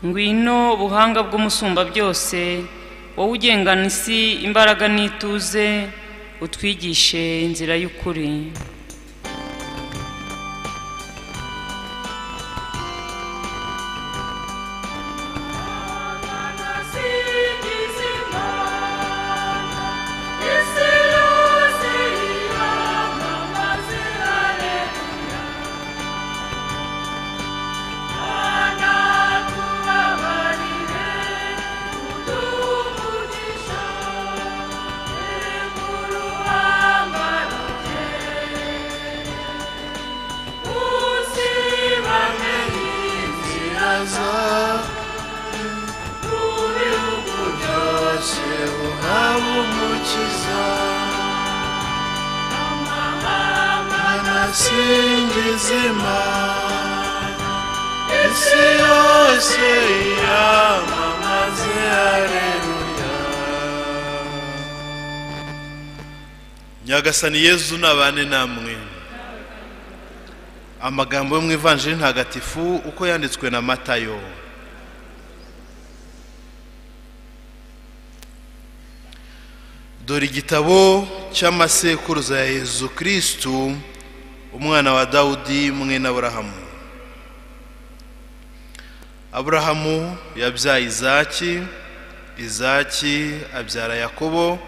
ngwino buhanga bw'umusumba byose wowe ugengana isi imbaraga n'ituze utwigishe inzira y'ukuri singiza imana isi yose yamamaze hareruya nyagasani yezu nabane namwe amagambo yo mu ivanjiri ntagatifu uko yanditswe na matayo dore igitabo cy'amasekuruza ya yezu kirisitu umwana wa dawudi mwene aburahamu aburahamu yabyaye izaki izaki abyara yakobo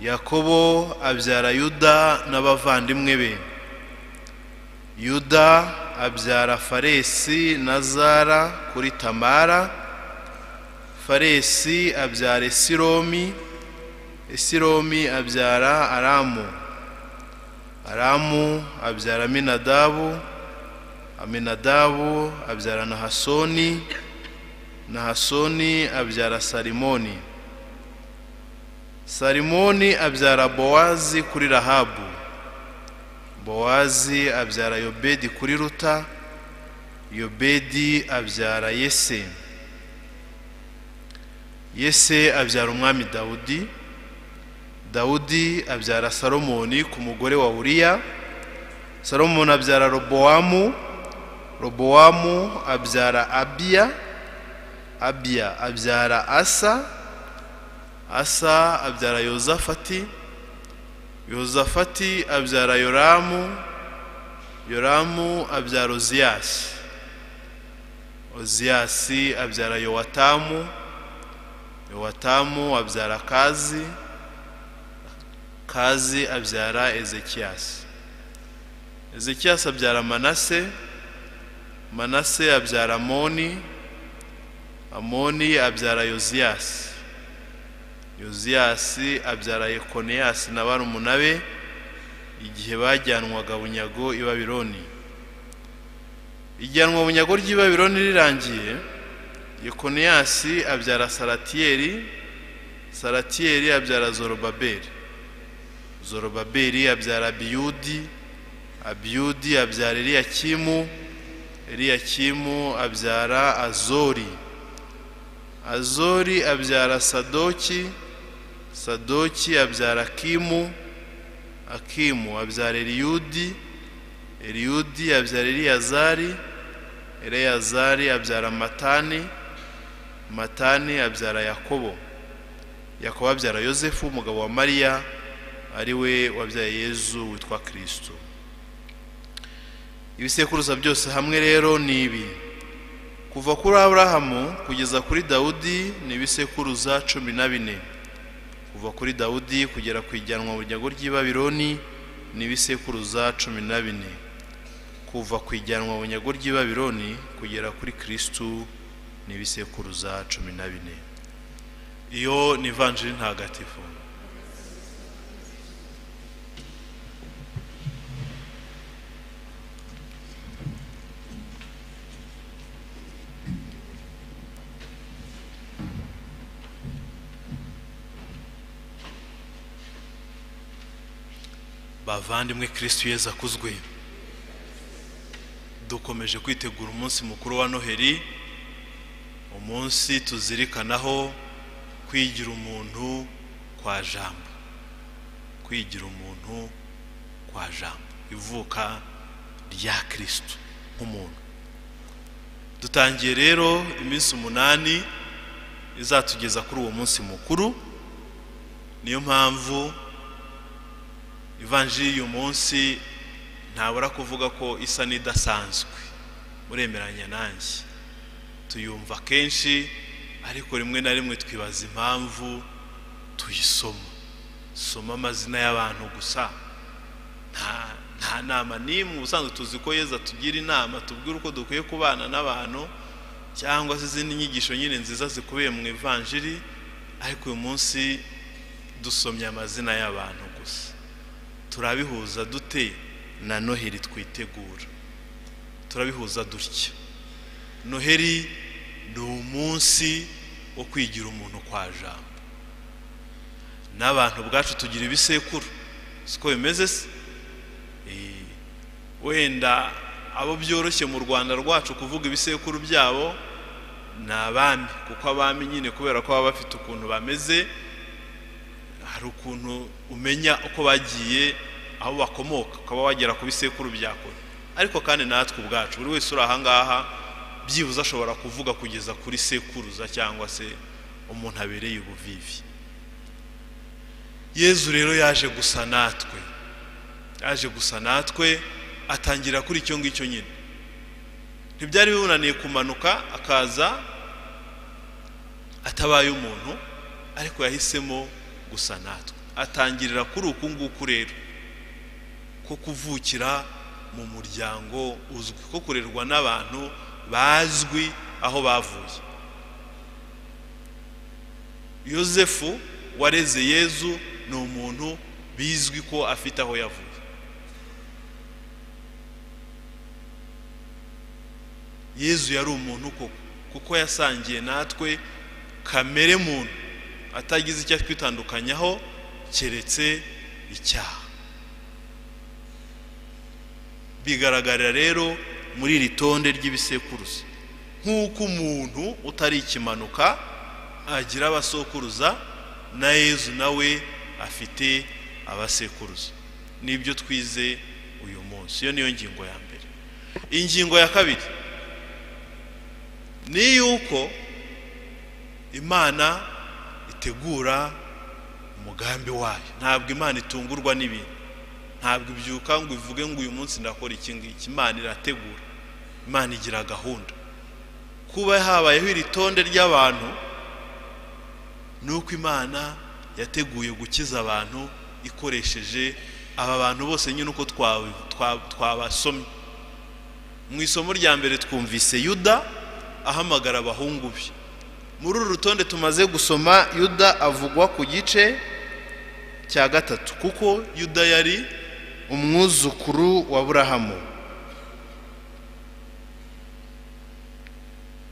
yakobo abyara yuda n'abavandimwe be yuda abyara faresi na zara kuri tamara faresi abyara esiromi esiromi abyara aramu aramu abyara aminadabu aminadabu abyara nahasoni nahasoni abyara sarimoni sarimoni abyara bowazi kuri rahabu bowazi abyara yobedi kuri ruta yobedi abyara yese yese abyara umwami dawudi dawudi abyara salomoni ku mugore wa uriya salomoni abyara robowamu robowamu abyara abiya abiya abyara asa asa abyara yozafati yozafati abyara yoramu yoramu abyara oziyasi oziyasi abyara yowatamu yowatamu abyara kazi kazi abyara ezekiyasi ezekiyasi abyara manase manase abyara amoni amoni abyara yoziyasi yoziyasi abyara yekoneyasi na barumuna be igihe bajyanwaga bunyago i babironi ijyanwa bunyago ry'i babironi rirangiye yekoneyasi abyara saratiyeri saratiyeri abyara zorobaberi zorobaberi abyara abiyudi abiyudi abyara eliyakimu eliyakimu abyara azori azori abyara sadoki sadoki abyara akimu akimu abyara eliyudi eliyudi abyara eliyazari eliyazari abyara matani matani abyara yakobo yakobo abyara yosefu umugabo wa mariya ari we wabyaye yezu witwa kirisito ibisekuruza byose hamwe rero ni ibi kuva kuri aburahamu kugeza kuri dawudi ni ibisekuruza cumi na bine kuva kuri dawudi kugera ku ijyanwa mu ryago ry'ibabironi ni ibisekuruza cumi na bine kuva ku ijyanwa mu ryago ry'ibabironi kugera kuri kirisito ni ibisekuruza cumi na bine iyo ni ivanjiri ntagatifu bavandimwe kirisiti yeza akuzwe dukomeje kwitegura umunsi mukuru wa noheli umunsi tuzirikanaho kwigira umuntu kwa jambo kwigira umuntu kwa jambo ivuka rya kirisiti nk'umuntu dutangiye rero iminsi umunani izatugeza kuri uwo munsi mukuru niyo mpamvu ivanjiri y'uyu munsi ntabura kuvuga ko isa n'idasanzwe muremeranya nanjye tuyumva kenshi ariko rimwe na rimwe twibaza impamvu tuyisoma soma amazina y'abantu gusa nta nta nama n'imwe ubusanzwe tuzi ko yeza tugira inama tubwira uko dukwiye kubana n'abantu cyangwa se izindi nyigisho nyine nziza zikubiye mu ivanjiri ariko uyu munsi dusomye amazina y'abantu gusa turabihuza dute na noheri twitegura turabihuza dutya noheri ni umunsi wo kwigira umuntu kwa jambo n'abantu ubwacu tugira ibisekuru siko bimeze se wenda abo byoroshye mu rwanda rwacu kuvuga ibisekuru byabo ni abami kuko abami nyine kubera ko baba bafite ukuntu bameze hari ukuntu umenya uko bagiye aho bakomoka ukaba wagera ku bisekuru byakora ariko kandi natwe ubwacu buri wese uri ahangaha byibuze ashobora kuvuga kugeza kuri sekuruza cyangwa se umuntu abereye ubuvivi yezu rero yaje gusa natwe yaje gusa natwe atangira kuri icyo ngicyo nyine ntibyari bibunaniye kumanuka akaza atabaye umuntu ariko yahisemo gusa natwe atangirira kuri uku nguku rero ko kuvukira mu muryango uzwi ko kurerwa n'abantu bazwi aho bavuye yosefu wareze yezu ni umuntu bizwi ko afite aho yavuye yezu yari umuntu koko kuko yasangiye natwe kamere muntu atagize icyo twitandukanyaho keretse icyaha bigaragarira rero muri iri tonde ry'ibisekuruza nk'uko umuntu utari ikimanuka agira abasokuruza na yezu nawe afite abasekuruza nibyo twize uyu munsi iyo niyo ngingo ya mbere ingingo ya kabiri ni yuko imana itegura umugambi wayo ntabwo imana itungurwa n'ibintu ntabwo ibyuka ngo ivuge ngo uyu munsi ndakora iki ngiki imana irategura imana igira gahunda kuba habayeho iri tonde ry'abantu ni uko imana yateguye gukiza abantu ikoresheje aba bantu bose nyine uko twabasomye mu isomo rya mbere twumvise yuda ahamagara abahungu be muri uru rutonde tumaze gusoma yuda avugwa ku gice cya gatatu kuko yuda yari umwuzukuru wa burahamu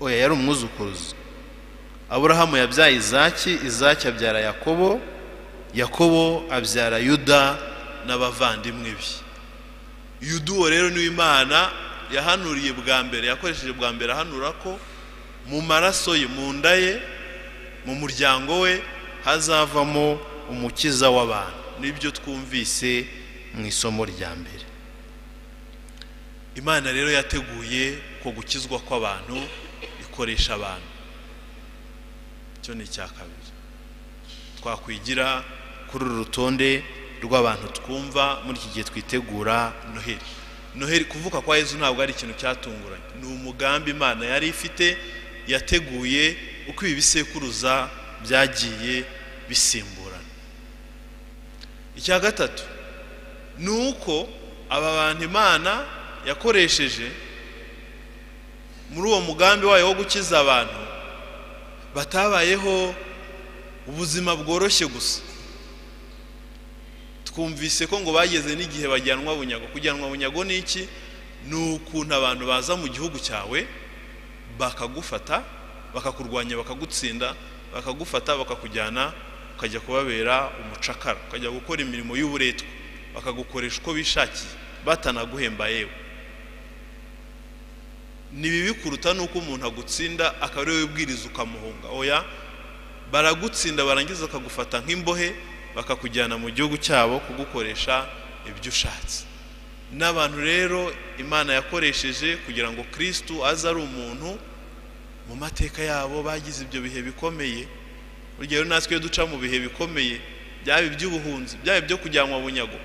oya yari umwuzukuruza aburahamu yabyaye izaki izaki abyara yakobo yakobo abyara yuda n'abavandimwe be yuda uwo rero niwe imana yahanuriye bwa mbere yakoresheje bwa mbere ahanura ko mu maraso ye mu nda ye mu muryango we hazavamo umukiza w'abantu nibyo twumvise mu isomo rya mbere imana rero yateguye ko gukizwa kw'abantu ikoresha abantu icyo ni icya kabiri twakwigira kuri uru rutonde rw'abantu twumva muri iki gihe twitegura noheli noheli kuvuka kwa Yezu ntabwo ari ikintu cyatunguranye ni umugambi imana yari ifite yateguye uko ibi bisekuruza byagiye bisimburana icya gatatu ni uko aba bantu imana yakoresheje muri uwo mugambi wayo wo gukiza abantu batabayeho ubuzima bworoshye gusa twumvise ko ngo bageze n'igihe bajyanwa bunyago kujyanwa bunyago ni iki ni ukuntu abantu baza mu gihugu cyawe bakagufata bakakurwanya bakagutsinda bakagufata bakakujyana ukajya kubabera umucakara ukajya gukora imirimo y'uburetwa bakagukoresha uko bishakiye batanaguhemba yewe ni bibi kuruta n'uko umuntu agutsinda akaba ari wowe ubwiriza ukamuhunga oya baragutsinda barangiza bakagufata nk'imbohe bakakujyana mu gihugu cyabo kugukoresha ibyo ushatse n'abantu rero imana yakoresheje kugira ngo kirisitu aze ari umuntu mu mateka yabo bagize ibyo bihe bikomeye urugero natwe iyo duca mu bihe bikomeye byaba iby'ubuhunzi byaba ibyo kujyanwa bunyago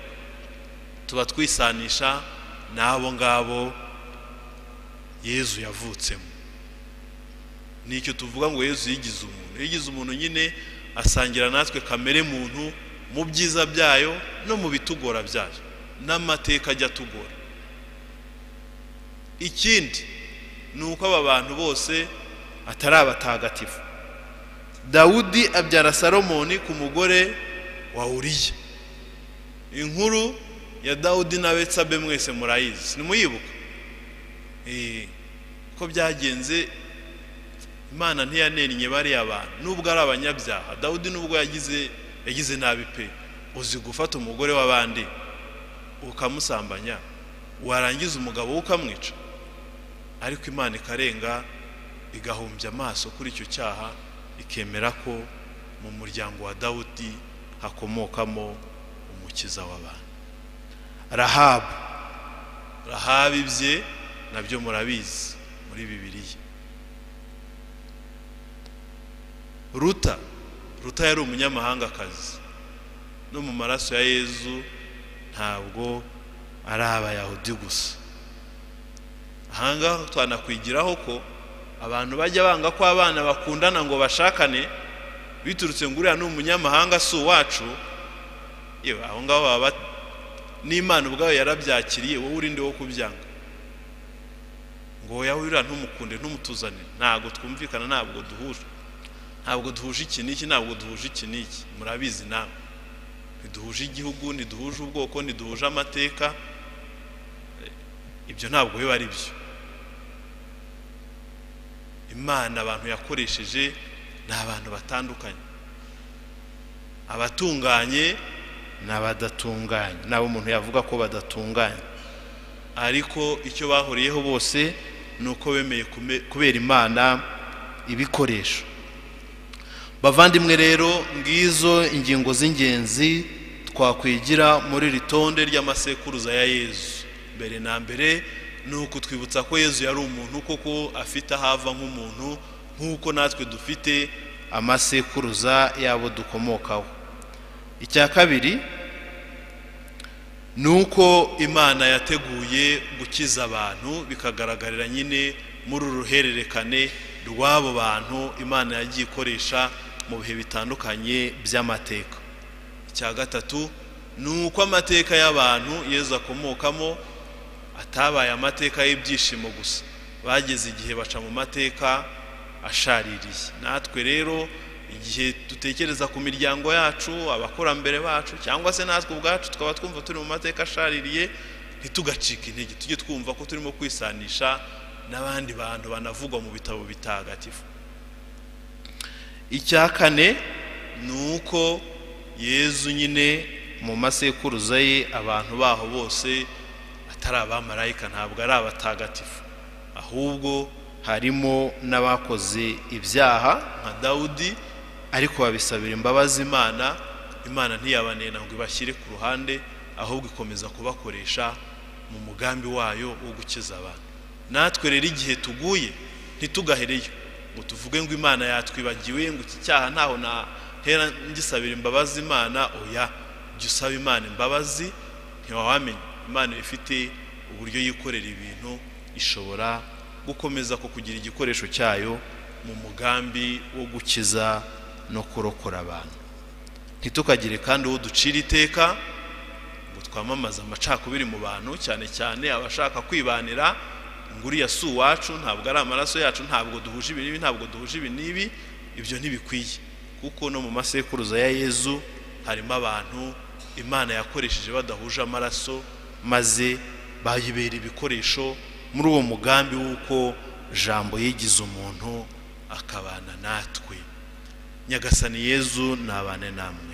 tuba twisanisha n'abo ngabo yezu yavutsemo ni icyo tuvuga ngo yezu yigize umuntu yigize umuntu nyine asangira natwe kamere muntu mu byiza byayo no mu bitugora byayo n'amateka ajya atugora ikindi ni uko aba bantu bose atari abatagatifu dawudi abyara salomoni ku mugore wa uriya inkuru ya dawudi na betsabe mwese murayizi ntimuyibuke ko byagenze imana ntiyanennye bariya bantu nubwo ari abanyabyaha dawudi nubwo yagize yagize nabi pe uzi gufata umugore w'abandi ukamusambanya warangiza umugabo we ukamwica ariko imana ikarenga igahumbya amaso kuri icyo cyaha ikemera ko mu muryango wa dawudi hakomokamo umukiza w'abantu rahabu rahabu ibye nabyo murabizi muri bibiriya ruta ruta yari umunyamahangakazi no mu maraso ya yezu ntabwo ari abayahudi gusa ahangaha twanakwigiraho ko abantu bajya banga ko abana bakundana ngo bashakane biturutse ngo uriya ni umunyamahanga si uwacu yewe aho ngaho baba n'imana ubwayo yarabyakiriye wowe urinde wo kubyanga ngo wowe uriya ntumukunde ntumutuzanire ntabwo twumvikana ntabwo duhuje ntabwo duhuje iki n'iki ntabwo duhuje iki n'iki murabizi nawe ntiduhuje igihugu ntiduhuje ubwoko ntiduhuje amateka ibyo ntabwo biba ari byo imana abantu yakoresheje ni abantu batandukanye abatunganye n'abadatunganye nabo umuntu yavuga ko badatunganye ariko icyo bahuriyeho bose ni uko bemeye kubera imana ibikoresho bavandimwe rero ngizo ingingo z'ingenzi twakwigira muri iri tonde ry'amasekuruza ya yezu mbere na mbere ni ukutwibutsa ko yezu yari umuntu koko afite ahava nk'umuntu nk'uko natwe dufite amasekuruza y'abo dukomokaho icya kabiri ni uko imana yateguye gukiza abantu bikagaragarira nyine muri uruhererekane rw'abo bantu imana yagiye ikoresha mu bihe bitandukanye by'amateka icya gatatu ni uko amateka y'abantu yezu akomokamo atabaye amateka y'ibyishimo gusa bageze igihe baca mu mateka ashaririye natwe rero igihe dutekereza ku miryango yacu abakurambere bacu cyangwa se natwe ubwacu tukaba twumva turi mu mateka ashaririye ntitugacike intege tujye twumva ko turimo kwisanisha n'abandi bantu banavugwa mu bitabo bitagatifu icya kane ni uko yezu nyine mu masekuruza ye abantu baho bose atari abamarayika ntabwo ari abatagatifu ahubwo harimo n'abakoze ibyaha nka dawudi ariko babisabira imbabazi imana imana ntiyabanena ngo ibashyire ku ruhande ahubwo ikomeza kubakoresha mu mugambi wayo wo gukiza abantu natwe rero igihe tuguye ntitugahereyo ngo tuvuge ngo imana yatwibagiwe ngo iki cyaha ntaho nahera ngisabira imbabazi imana oya jya usaba imana imbabazi ntiwawamenya imana ifite uburyo yikorera ibintu ishobora gukomeza ku kugira igikoresho cyayo mu mugambi wo gukiza no kurokora abantu ntitukagire kandi uwo ducira iteka ngo twamamaze amacakubiri mu bantu cyane cyane abashaka kwibanira ngo uriya si uwacu ntabwo ari amaraso yacu ntabwo duhuje ibi n'ibi ntabwo duhuje ibi n'ibi ibyo ntibikwiye kuko no mu masekuruza ya yezu harimo abantu imana yakoresheje badahuje amaraso maze bayibera ibikoresho muri uwo mugambi w'uko jambo yigize umuntu akabana natwe nyagasani yezu nabane namwe